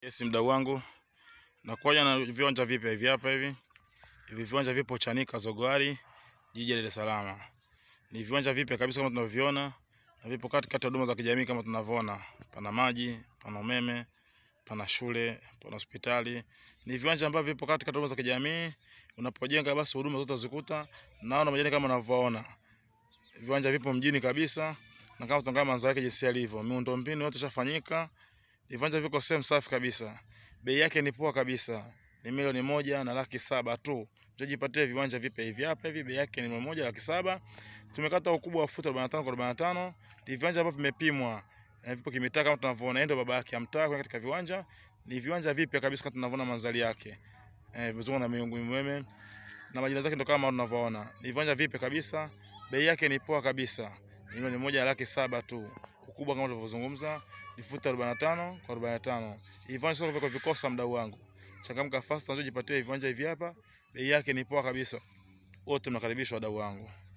Yes, mdau wangu, nakuja na viwanja vipya hivi hapa hivi. Hivi viwanja vipo Chanika Zogoari, jiji la Dar es Salaam. Ni viwanja vipya kabisa kama tunavyoviona na vipo katikati ya huduma za kijamii kama tunavyoona. Pana maji, pana umeme, pana shule, pana hospitali. Ni viwanja ambavyo vipo katikati ya huduma za kijamii. Unapojenga basi huduma zote uzikuta. Naona majani kama unavyoona. Viwanja vipo mjini kabisa na kama tunaangalia manzaro yake jinsi yalivyo. Miundombinu yote ishafanyika. Viwanja viko sehemu safi kabisa. Bei yake ni poa kabisa. Ni milioni moja na laki saba tu. Utajipatia viwanja vipya hivi hapa hivi, bei yake ni milioni moja laki saba. Tumekata ukubwa wa futi 45 kwa 45. Ni viwanja ambavyo vimepimwa. Na vipo kimitaa kama tunavyoona, ndio baba yake amtaa kwa katika viwanja. Ni viwanja vipya kabisa kama tunavyoona manzari yake. Eh, vizungu na miungu umeme. Na majina zake ndio kama tunavyoona. Ni viwanja vipya kabisa. Bei yake ni poa kabisa. Ni milioni moja laki saba tu. Ukubwa kama tulivyozungumza ni futi 45 kwa 45. Viwanja sio viko vikosa, mdau wangu. Changamka fast, unaweza jipatia viwanja hivi hapa. Bei yake ni poa kabisa. Wote mnakaribishwa wadau wangu.